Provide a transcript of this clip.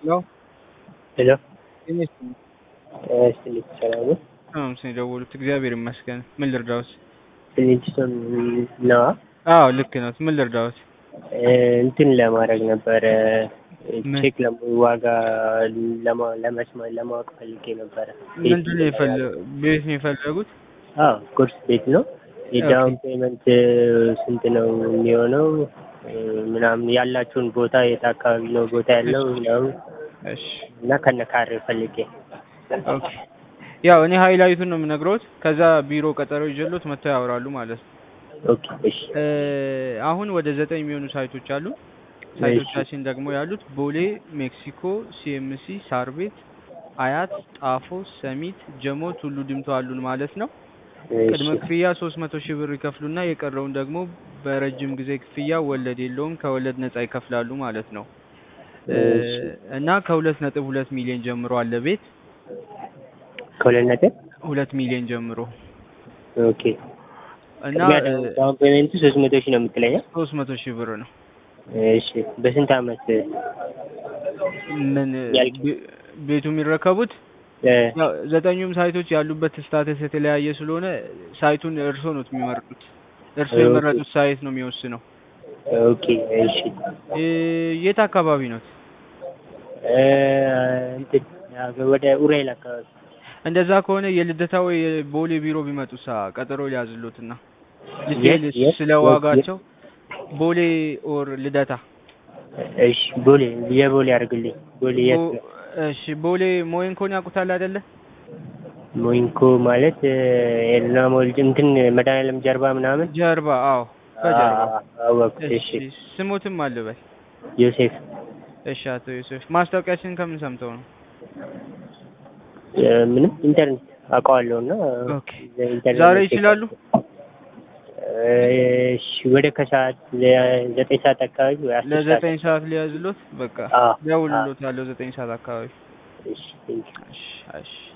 ሄሎ ሄሎ ጤና ይስጥልኝ። ስልክ ሰላም ነው? ሰላም ስን የደወሉት እግዚአብሔር ይመስገን። ምን ልርዳዎት? ፍሊንትስቶን ነዋ። አዎ ልክ ነው። ምን ልርዳዎት? እንትን ለማድረግ ነበረ ምን? ቼክ ለማ- ዋጋ ለማ- ለመስማት ለማወቅ ፈልጌ ነበረ። ምንድን ነው የፈለ- ቤት ነው የፈለጉት? አዎ ኮርስ ቤት ነው። የዳውን ፔመንት ስንት ነው የሚሆነው? ምናምን ያላችሁን ቦታ የት አካባቢ ነው ቦታ ያለው ምናምን እሺ እና ከነ ካሬው ፈልጌ ኦኬ። ያው እኔ ሃይላይቱን ነው የምነግረውት። ከዛ ቢሮ ቀጠሮ ይዤሎት መጥተው ያወራሉ ማለት ነው። ኦኬ እሺ እ አሁን ወደ ዘጠኝ የሚሆኑ ሳይቶች አሉ። ሳይቶቻችን ደግሞ ያሉት ቦሌ፣ ሜክሲኮ፣ ሲኤምሲ፣ ሳር ቤት፣ አያት፣ ጣፎ፣ ሰሚት፣ ጀሞ፣ ቱሉ ዲምቱ አሉን ማለት ነው። ቅድመ እሺ ክፍያ ሶስት መቶ ሺህ ብር ይከፍሉና የቀረውን ደግሞ በረጅም ጊዜ ክፍያ ወለድ የለውም ከወለድ ነጻ ይከፍላሉ ማለት ነው። እ እሺ። እና ከሁለት ነጥብ ሁለት ሚሊዮን ጀምሮ አለ ቤት ከሁለት ነጥብ ሁለት ሚሊዮን ጀምሮ ኦኬ እና ቅድሚያ ዳውን ፔመንቱ ሶስት መቶ ሺህ ነው የምትለኝ? ሶስት መቶ ሺህ ብር ነው። እሺ በስንት አመት ምን ያልቅ- ቤ- ቤቱ የሚረከቡት እ፣ ያው ዘጠኙም ሳይቶች ያሉበት ስታተስ የተለያየ ስለሆነ ሳይቱን እርሶ ነው የሚመርጡት። እርሶ ኦኬ። የመረጡት ሳይት ነው የሚወስነው። ኦኬ እሺ እ የት አካባቢ ነው? እ፣ እንትን ወደ ኡራኤል አካባቢ እንደዛ ከሆነ የልደታ ወይ የቦሌ ቢሮ ቢመጡ ሳ ቀጠሮ ሊያዝሎትና የት? ዲቴይል የት? ስለ የት? ዋጋቸው ቦሌ ኦር ልደታ እሺ ቦሌ የቦሌ አድርግልኝ ቦሌ የት ቦ- እሺ ቦሌ ሞይንኮን ያውቁታል አይደለ? ሞይንኮ ማለት ኤልና ሞልድ እንትን መድኃኒዓለም ጀርባ ምናምን ጀርባ አዎ፣ በጀርባ አ- አወቅኩት እሺ እሺ ስሞትም አልበል። ዮሴፍ እሺ አቶ ዮሴፍ ማስታወቂያችን ከምን ሰምተው ነው? እ፣ ምንም ኢንተርኔት አውቀዋለሁ እና ኦኬ ኢንተርኔት ዛሬ ላይ ይችላሉ? እ፣ እሺ ወደ ከሰዓት ዘጠኝ ሰዓት አካባቢ ወይ አስር ሰዓት ለዘጠኝ ሰዓት ሊያዝሎት በቃ አ- ደውልሎታለሁ ዘጠኝ ሰዓት አካባቢ። እሺ ቴንኪው እሺ እሺ